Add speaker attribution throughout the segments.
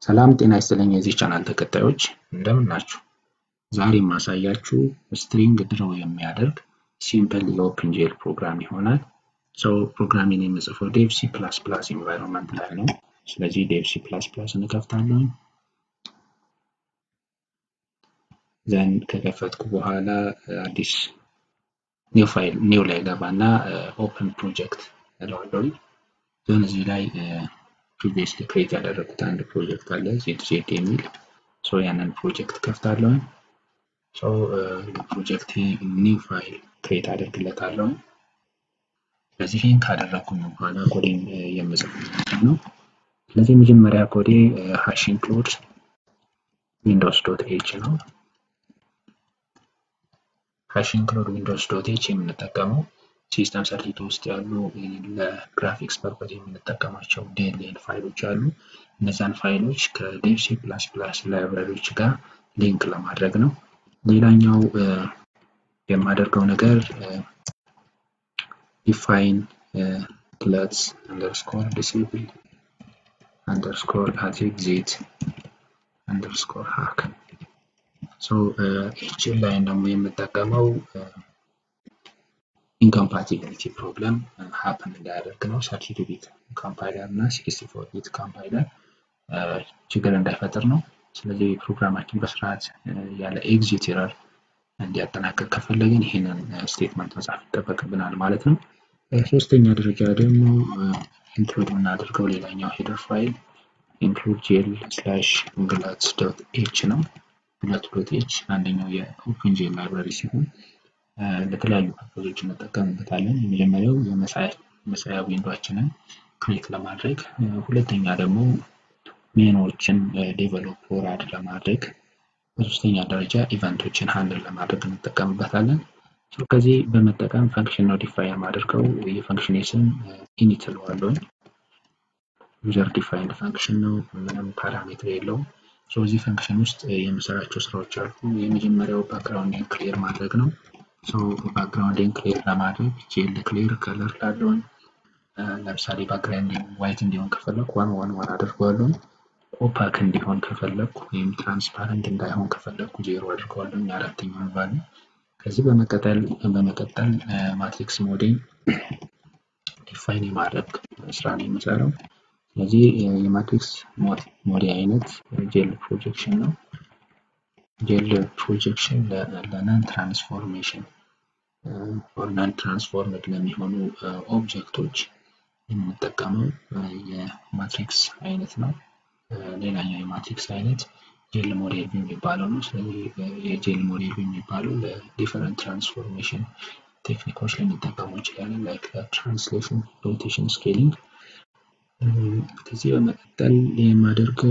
Speaker 1: ሰላም ጤና ይስጥልኝ የዚህ ቻናል ተከታዮች እንደምን ናችሁ? ዛሬ የማሳያችሁ ስትሪንግ ድሮው የሚያደርግ ሲምፕል የኦፕን ጄል ፕሮግራም ይሆናል። ሰው ፕሮግራሚን የምጽፈው ዴቭ ሲ ፕላስ ፕላስ ኢንቫይሮንመንት ላይ ነው። ስለዚህ ዴቭ ሲ ፕላስ ፕላስ እንከፍታለን። ዘን ከከፈትኩ በኋላ አዲስ ኒው ፋይል ኒው ላይ ገባና ኦፕን ፕሮጀክት እለዋለሁ። ዘን እዚህ ላይ ፕሪቪየስሊ ክሬት ያደረጉት አንድ ፕሮጀክት አለ ዜድ ዜድ የሚል ሶ ያንን ፕሮጀክት ከፍታለሁ። ሶ ለፕሮጀክት ኒው ፋይል ክሬት አደርግለታለሁ። ስለዚህ ይህን ካደረግኩኝ በኋላ ኮዴን የምጽፍበት ነው። ስለዚህ መጀመሪያ ኮዴ ሃሽ ኢንክሉድ ዊንዶውስ ዶት ኤች ነው። ሃሽ ኢንክሉድ ዊንዶውስ ዶት ኤች የምንጠቀመው ሲስተም ሰርቲቱ ውስጥ ያሉ ለግራፊክስ ፐርፐዝ የምንጠቀማቸው ዲኤልኤል ፋይሎች አሉ። እነዛን ፋይሎች ከዴቭ ሲ ፕላስ ፕላስ ላይብራሪዎች ጋር ሊንክ ለማድረግ ነው። ሌላኛው የማደርገው ነገር ዲፋይን ክለትስ አንደርስኮር ዲሴብል አንደርስኮር አት ኤግዚት አንደርስኮር ሃክ ይህችን ላይን ደግሞ የምጠቀመው ኢንኮምፓቲቢሊቲ ፕሮብለም ሀፕን እንዳያደርግ ነው። ሰርቲ ቢት ኮምፓይለር እና ሲክስቲ ፎር ቢት ኮምፓይለር ችግር እንዳይፈጥር ነው። ስለዚህ ፕሮግራማችን በስርዓት ያለ ኤግዚት ኤረር እንዲያጠናቀቅ ከፈለግን ይህንን ስቴትመንት መጻፍ ይጠበቅብናል ማለት ነው። ሶስተኛ ደረጃ ደግሞ ኢንክሉድ የምናደርገው ሌላኛው ሄደር ፋይል ኢንክሉድ ጄል ስላሽ ግላትስ ዶት ኤች ነው። ግላት ዶት ኤች አንደኛው የኦፕን ጄል ላይብራሪ ሲሆን ለተለያዩ ፐርፖዞች እንጠቀምበታለን። የመጀመሪያው የመሳያ ዊንዶችንን ክሬት ለማድረግ፣ ሁለተኛ ደግሞ ሜኖችን ዴቨሎፕ ወራድ ለማድረግ፣ በሶስተኛ ደረጃ ኢቨንቶችን ሃንድል ለማድረግ እንጠቀምበታለን። ከዚህ በመጠቀም ፈንክሽን ነው ዲፋይን የማደርገው። የፈንክሽን ስም ኢኒት እለዋለሁኝ። ዩዘር ዲፋይንድ ፈንክሽን ነው፣ ምንም ፓራሜትር የለውም። እዚህ ፈንክሽን ውስጥ የምሰራቸው ስራዎች አሉ። የመጀመሪያው ባክግራውንድን ክሊር ማድረግ ነው። ባክግራውንድን ክሊር ለማድረግ ጄል ክሊር ከለር ላለውን ለምሳሌ ባክግራውንድ ዋይት እንዲሆን ከፈለኩ ዋን ዋን ዋን አድርገዋለሁ። ኦፓክ እንዲሆን ከፈለኩ ወይም ትራንስፓረንት እንዳይሆን ከፈለኩ ዜሮ አድርገዋለሁ። አራተኛውን ቫሉ ከዚህ በመቀጠል በመቀጠል ማትሪክስ ሞዴል ዲፋይን የማድረግ ስራ ነው የምሰራው። ስለዚህ የማትሪክስ ሞዴል አይነት ጄል ፕሮጀክሽን ነው። ጄል ፕሮጀክሽን ለናን ትራንስፎርሜሽን ኦር ናን ትራንስፎርምድ ለሚሆኑ ኦብጀክቶች የምንጠቀመው የማትሪክስ አይነት ነው። ሌላኛው የማትሪክስ አይነት ጄል ሞዴል ቪው የሚባለው ነው። ስለዚህ የጄል ሞዴል ቪው የሚባለው ለዲፈረንት ትራንስፎርሜሽን ቴክኒኮች ልንጠቀሙ እንችላለን። ላይክ ትራንስሌሽን፣ ሮቴሽን፣ ስኬሊንግ። ከዚህ በመቀጠል የማደርገው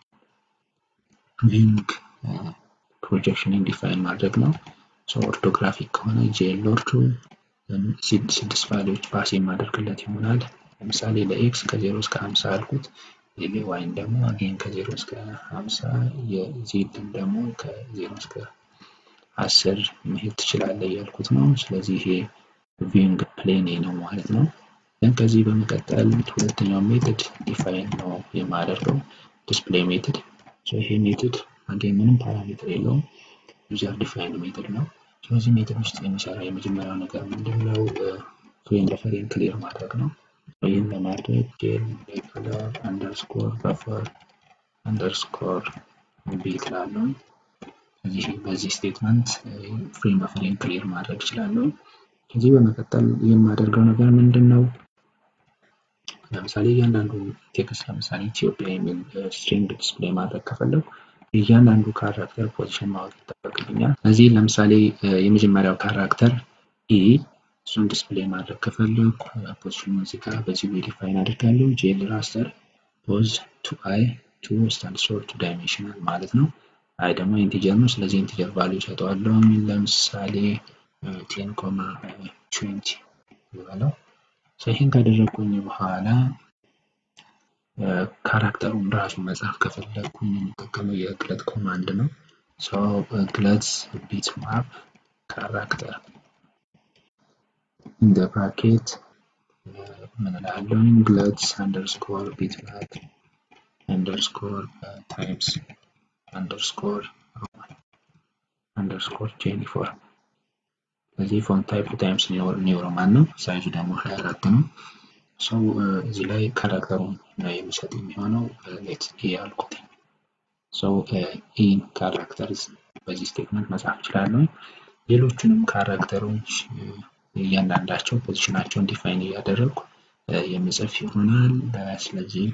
Speaker 1: ቪንግ ፕሮጀክሽንን ዲፋይን ማድረግ ነው። ኦርቶግራፊክ ከሆነ ጄል ኦርቶ ስድስት ቫሊዎች ፓስ የማደርግለት ይሆናል። ለምሳሌ ለኤክስ ከዜሮ እስከ ሀምሳ አልኩት። ዋይን ደግሞ አጌን ከዜሮ እስከ ሀምሳ የዜድን ደግሞ ከዜሮ እስከ አስር መሄድ ትችላለህ እያልኩት ነው። ስለዚህ ይሄ ቪንግ ፕሌን ነው ማለት ነው። ግን ከዚህ በመቀጠል ሁለተኛው ሜትድ ዲፋይን ነው የማደርገው ዲስፕሌይ ሜትድ። ይሄ ሜትድ አጌን ምንም ፓራሜትር የለውም ዩዘር ዲፋይንድ ሜትድ ነው። ስለዚህ ሜትድ ውስጥ የሚሰራ የመጀመሪያው ነገር ምንድነው? ፍሬም በፍሬም ክሊር ማድረግ ነው። ይህን ለማድረግ ጄል ከለር አንደርስኮር በፈር አንደርስኮር ቢት ላለው እዚህ በዚህ ስቴትመንት ፍሬም በፍሬም ክሊር ማድረግ እችላለሁ። ከዚህ በመቀጠል የማደርገው ነገር ምንድን ነው? ለምሳሌ እያንዳንዱ ቴክስት ለምሳሌ ኢትዮጵያ የሚል ስትሪንግ ዲስፕሌይ ማድረግ ከፈለጉ እያንዳንዱ ካራክተር ፖዚሽን ማወቅ ይጠበቅብኛል። እዚህ ለምሳሌ የመጀመሪያው ካራክተር ኢ እሱን ዲስፕሌይ ማድረግ ከፈለኩ ፖዚሽኑ እዚህ ጋር በዚህ ወይ ዲፋይን አድርጋለሁ። ጄል ራስተር ፖዝ ቱ አይ ቱ ስታንድስ ፎር ቱ ዳይሜንሽናል ማለት ነው። አይ ደግሞ ኢንቲጀር ነው። ስለዚህ ኢንቲጀር ቫሊዩ ሰጠዋለሁ። ለምሳሌ ቴን ኮማ ትዌንቲ ይበለው። ይህን ካደረግኩኝ በኋላ ካራክተሩን ራሱ መጻፍ ከፈለግኩኝ የምጠቀመው የግለት ኮማንድ ነው። ግለት ቢት ማፕ ካራክተር ኢን ብራኬት ምን እላለሁኝ ግለት አንደርስኮር ቢት ማፕ አንደርስኮር ታይምስ አንደርስኮር ሮማን አንደርስኮር ጄኒፎር ስለዚህ ፎንት ታይፕ ታይምስ ኒው ሮማን ነው። ሳይዙ ደግሞ 24 ነው። ሰው እዚህ ላይ ካራክተሩን ነው የሚሰጥ የሚሆነው ሌት ኤ ያልኩት ሰው ኢን ካራክተርስ በዚህ ስቴትመንት መጻፍ እችላለሁ። ሌሎቹንም ካራክተሮች እያንዳንዳቸው ፖዚሽናቸውን ዲፋይን እያደረግኩ የምጽፍ ይሆናል። ስለዚህ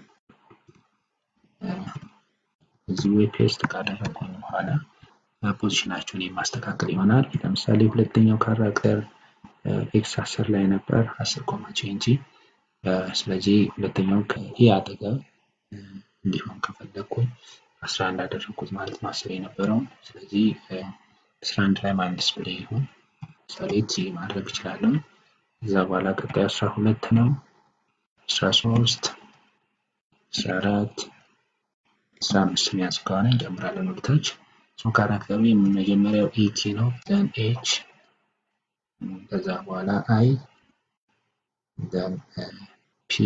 Speaker 1: እዚህ ወይ ፔስት ካደረግኩኝ በኋላ ፖዚሽናቸውን የማስተካከል ይሆናል። ለምሳሌ ሁለተኛው ካራክተር ኤክስ አስር ላይ ነበር አስር ኮማ ቼንጂ ስለዚህ ሁለተኛው ከኤ አጠገብ እንዲሆን ከፈለግኩኝ አስራ አንድ አደረግኩት ማለት ነው አስር የነበረውን ስለዚህ አስራ አንድ ላይ ማን ዲስፕሌይ ይሁን ምሳሌ ጂ ማድረግ እችላለሁ እዛ በኋላ ቀጣይ አስራ ሁለት ነው አስራ ሶስት አስራ አራት አስራ አምስት ሚያንስ ከሆነ እንጨምራለን ወደታች ሶ ካራክተሩ የመጀመሪያው ኢቲ ነው ዘን ኤች ከዛ በኋላ አይ ዘን ፒ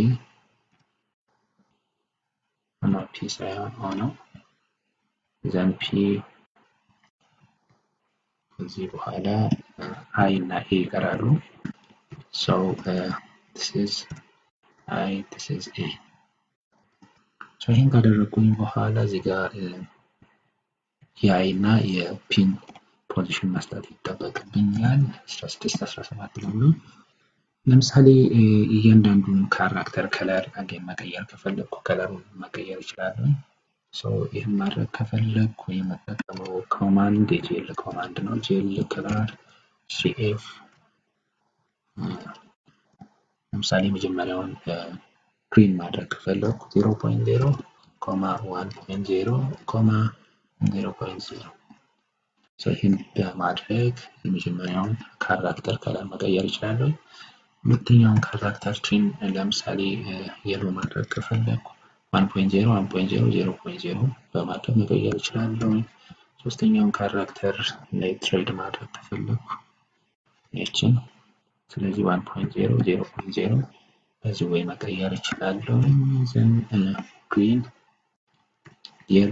Speaker 1: ኖ ፒ ሳይሆን ኦ ነው ዘን ፒ ከዚህ በኋላ አይ እና ኤ ይቀራሉ ሰው this is አይ this is ኤ ሶ ይህን ካደረግኩኝ በኋላ እዚህ ጋር የአይ እና የፒን ፖዚሽን መስጠት ይጠበቅብኛል 16 17 ለሆኑ ለምሳሌ እያንዳንዱን ካራክተር ከለር አጌን መቀየር ከፈለግኩ ከለሩን መቀየር ይችላለሁ ሶ ይህን ማድረግ ከፈለግኩ የምጠቀመው ኮማንድ የጄል ኮማንድ ነው ጄል ከለር ሲኤፍ ለምሳሌ መጀመሪያውን ግሪን ማድረግ ከፈለግኩ 0.0 ኮማ 1.0 ኮማ 0.0 ይህን በማድረግ የመጀመሪያውን ካራክተር ከለር መቀየር ይችላለሁ። ሁለተኛውን ካራክተር ትሪም ለምሳሌ የሎ ማድረግ ከፈለግኩ 1.0 1.0 0.0 በማድረግ መቀየር ይችላለሁ። ሶስተኛውን ካራክተር ላይ ትሬድ ማድረግ ከፈለግኩ ይችን ስለዚህ 1.0 0.0 በዚህ ወይ መቀየር ይችላለሁ። ዘን ግሪን የሎ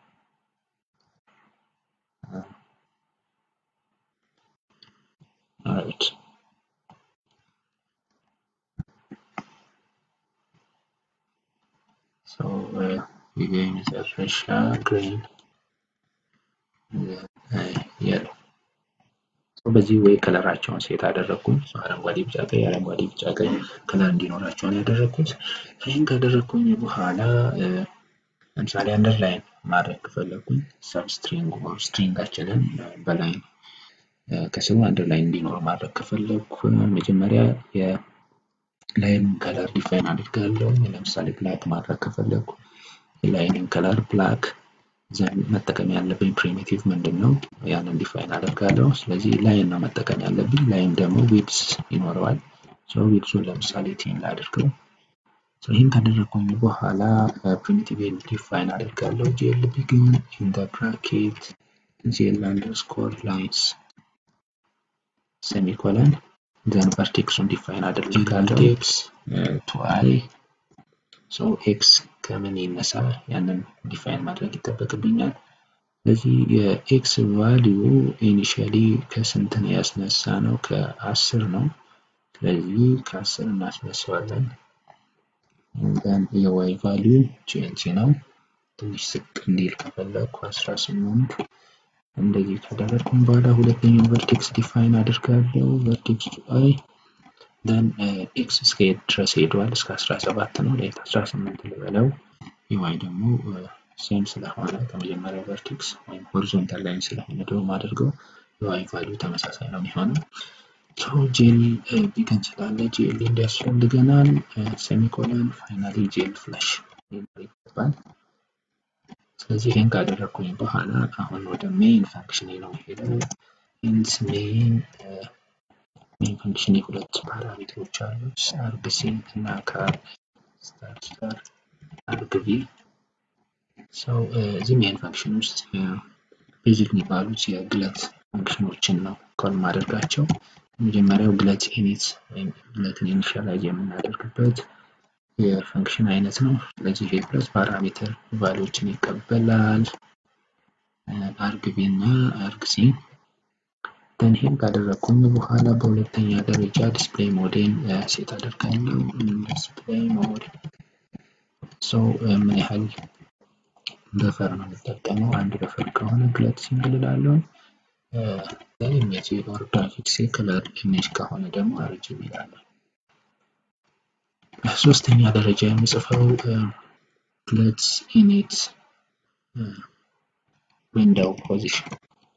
Speaker 1: Alright. So uh, again is a fresh uh, green የሎ በዚህ ወይ ከለራቸውን ሴት አደረግኩኝ። አረንጓዴ፣ ቢጫ፣ ቀይ አረንጓዴ፣ ቢጫ፣ ቀይ ከለር እንዲኖራቸውን ያደረግኩት። ይህን ካደረግኩኝ በኋላ ለምሳሌ አንደርላይን ማድረግ ከፈለግኩኝ ሰብስትሪንግ ስትሪንጋችንን በላይን ከስሩ አንደርላይን እንዲኖር ማድረግ ከፈለግኩ መጀመሪያ የላይኑን ከለር ዲፋይን አድርጋለሁ። ለምሳሌ ብላክ ማድረግ ከፈለግኩ የላይንን ከለር ብላክ ዘን መጠቀም ያለብኝ ፕሪሚቲቭ ምንድን ነው? ያንን ዲፋይን አደርጋለሁ። ስለዚህ ላይን ነው መጠቀም ያለብኝ። ላይን ደግሞ ዊድስ ይኖረዋል። ዊድሱን ለምሳሌ ቴን ላድርገው። ይህን ካደረግኩኝ በኋላ ፕሪሚቲቭ ዲፋይን አደርጋለሁ። ጄል ቢግን ኢን ዘ ብራኬት ጄል አንደርስኮር ላይንስ ሴሚኮለን ዘን ቨርቴክሱን ዲፋይን አደርጋለሁ። ኤክስ ቱ አይ ሶ ኤክስ ከምን ይነሳ ያንን ዲፋይን ማድረግ ይጠበቅብኛል። ስለዚህ የኤክስ ቫሊዩ ኢኒሺያሊ ከስንት ነው ያስነሳ ነው? ከአስር ነው። ስለዚህ ከአስር እናስነሳዋለን። ዘን የዋይ ቫሊዩ ቼንጅ ነው። ትንሽ ዝቅ እንዲል ከፈለግኩ አስራ ስምንት እንደዚህ ካደረግኩም በኋላ ሁለተኛው ቨርቴክስ ዲፋይን አድርጋለሁ። ቨርቴክስ አይ ደን ኤክስ እስከ የት ድረስ ሄዷል? እስከ 17 ነው። ሌት 18 ልበለው። የዋይ ደግሞ ሴም ስለሆነ ከመጀመሪያው ቨርቴክስ ወይም ሆሪዞንታል ላይን ስለሆነ ደግሞ አድርገው የዋይ ቫሊዩ ተመሳሳይ ነው የሚሆነው። ሶ ጄል ቢገን ስላለ ጄል እንዲያስፈልገናል። ሴሚኮለን ፋይናሊ ጄል ፍላሽ ይገባል። ስለዚህ ይህን ካደረግኩኝ በኋላ አሁን ወደ ሜይን ፋንክሽን ነው ሄደው ኢንስ ሜይን ሜይን ፋንክሽን የሁለት ፓራሜትሮች አሉት አርግ ሲ እና ካር ስታር ስታር አርግ ቪ ሰው እዚህ ሜይን ፋንክሽን ውስጥ ቤዚክ የሚባሉት የግለት ፋንክሽኖችን ነው ኮል ማደርጋቸው። መጀመሪያው ግለት ኢኒት ወይም ግለትን ኢኒሻላይዝ የምናደርግበት የፈንክሽን አይነት ነው። ስለዚህ ይሄ ፕለስ ፓራሜትር ቫሊዎችን ይቀበላል። አርግ ቢ እና አርግ ሲ ደን ይሄን ካደረግኩኝ በኋላ በሁለተኛ ደረጃ ዲስፕሌይ ሞዴን ሴት አደርጋለሁ። ዲስፕሌይ ሞድ ሰው ምን ያህል በፈር ነው የምጠቀመው? አንድ በፈር ከሆነ ግለት ሲንግል እላለሁ። ኢሜጅ ኦር ግራፊክስ ከለር ኢሜጅ ከሆነ ደግሞ አርጂቢ እላለሁ። ሶስተኛ ደረጃ የምጽፈው ግለት ኢኒት ዊንዶው ፖዚሽን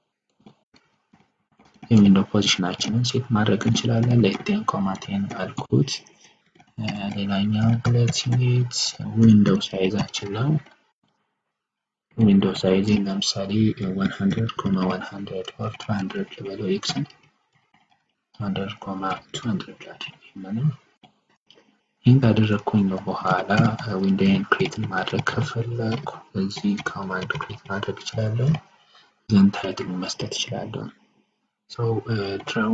Speaker 1: የዊንዶው ፖዚሽናችንን ሴት ማድረግ እንችላለን። ለቴን ኮማቴን አልኩት። ሌላኛው ግለት ኢኒት ዊንዶው ሳይዛችን ነው። ዊንዶው ሳይዝ ለምሳሌ 100 ኮማ 100 ኦር 200 ልበለው ኤክስን 100 ኮማ 200 ላድርግ ይሄንን ይህን ካደረግኩኝ በኋላ ዊንዶውን ክሬት ማድረግ ከፈለኩ በዚህ ኮማንድ ክሬት ማድረግ እችላለሁ። ዘን ታይትል መስጠት እችላለሁ። ሰው ድራው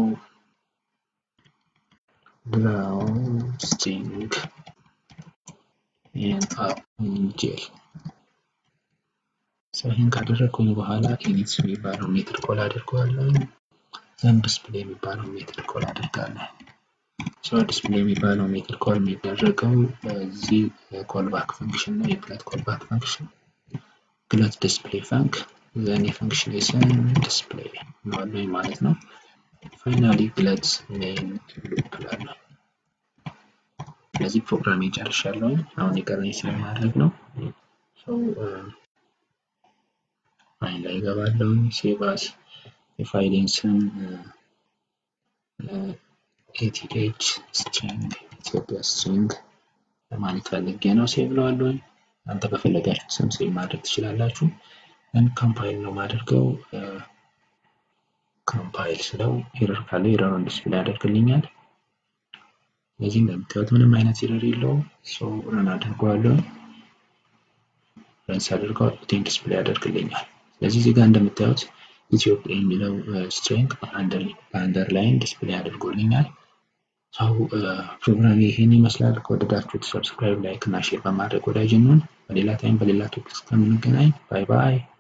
Speaker 1: ድራው ስቲንግ ጄል ሰው ይህን ካደረግኩኝ በኋላ ኢኒት የሚባለው ሜትር ኮል አድርገዋለሁ። ዘን ዲስፕሌይ የሚባለው ሜትር ኮል አድርጋለሁ። ሰው ዲስፕሌይ የሚባለው ሜትር ኮል የሚደረገው በዚህ ኮልባክ ፈንክሽን ነው። የግለት ኮልባክ ፈንክሽን ግለት ዲስፕሌይ ፈንክ ዘን የፈንክሽን ስም ዲስፕሌይ ነው ማለት ነው። ፋይናሊ ግለት ሜን ሉፕ እላለሁ። ስለዚህ ፕሮግራም ጨርሻለሁ። አሁን የቀረኝ ስለማድረግ ነው። ፋይል ላይ እገባለሁ። ሴቫስ የፋይሌን ስም ኤቲኤች ስትሪንግ ኢትዮጵያ ስትሪንግ ለማለት ፈልጌ ነው። ሴቭ ለዋለሁ። አንተ በፈለጋችሁ ስም ሴቭ ማድረግ ትችላላችሁ። ኮምፓይል ነው ማደርገው። ኮምፓይል ስለው ኤረር ካለ ኤረሩን ዲስፕሌይ ያደርግልኛል። ስለዚህ እንደምታዩት ምንም አይነት ኤረር የለውም። ሶ ረን አድርገዋለሁ። ረን ሳደርገው ቴን ዲስፕሌይ ያደርግልኛል። ስለዚህ እዚህ ጋር እንደምታዩት ኢትዮጵያ የሚለው ስትሪንግ በአንደርላይን ዲስፕሌይ አድርጎልኛል። ሰው ፕሮግራም ይህን ይመስላል። ከወደዳችሁት ሰብስክራይብ፣ ላይክ እና ሼር በማድረግ ወዳጅ እንሁን። በሌላ ታይም በሌላ ቶፒክ እስከምንገናኝ ባይ ባይ።